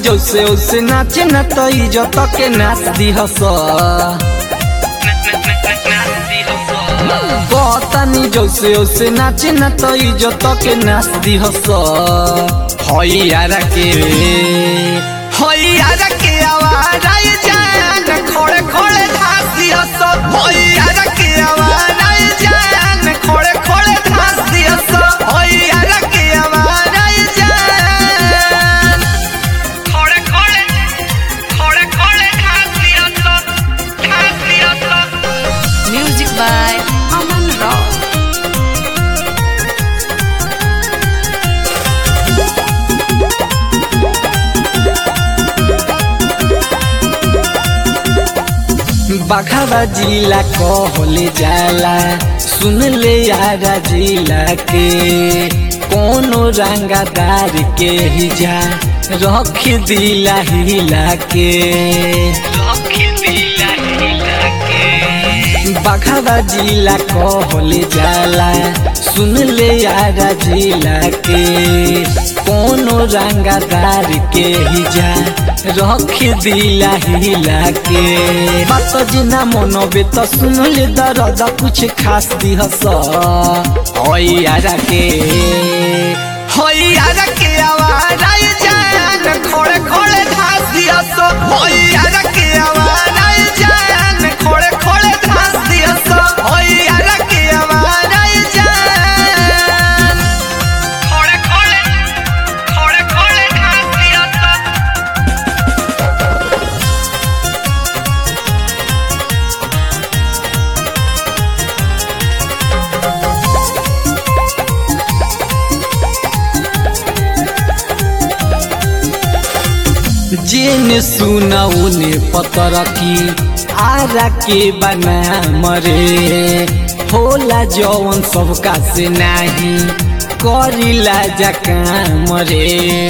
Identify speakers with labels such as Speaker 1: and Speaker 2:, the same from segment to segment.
Speaker 1: जैसे उसे नाचे न तो इज्जत के नाच दिहस बतानी जैसे उसे नाचे न तो इज्जत के नाच दिहस हैयारा के हैयारा के आवाज आई जान खोड़े खोड़े घास दिहस हैयारा के आवाज आई जान खोड़े खोड़े घास दिहस हैयारा के आवाज आई जान
Speaker 2: खोड़े खोड़े खोड़े खोड़े घास लिया तो घास लिया तो
Speaker 3: Music by Aman Rao.
Speaker 1: बघावा जिला कहले जाला सुन ले यारा जिला के कोनो रंगादार के ही जा रख दिला हिला के बघावा जिला कहले जाला सुन ले यारा जिला के कोनो रंगादार के ही जा रख दिला हिला के बात जिना मनबे त सुन ले दरद कुछ खास दिहस हैयारा के हैयारा के आवाज आई जान खोड़े खोड़े घास दिहस हैयारा के आवाज आई जान खोड़े खोड़े घास दिहस हैयारा के आवाज आई जान
Speaker 2: खोड़े खोड़े खोड़े खोड़े घास लिया तो
Speaker 1: जेने सुना उने पतर की आरा के बना मरे होला जवन सबका से नाही करिला जका मरे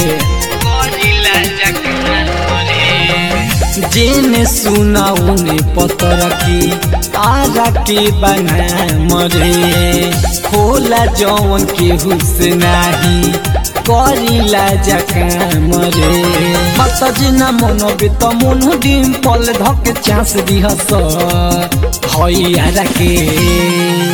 Speaker 1: जेने सुना उने पतर की आरा के बना मरे होला जवन केहू से नाही करिला जका मरे मत जिना मनबे त मन डिम्पल धक चांस दिहस हैयारा के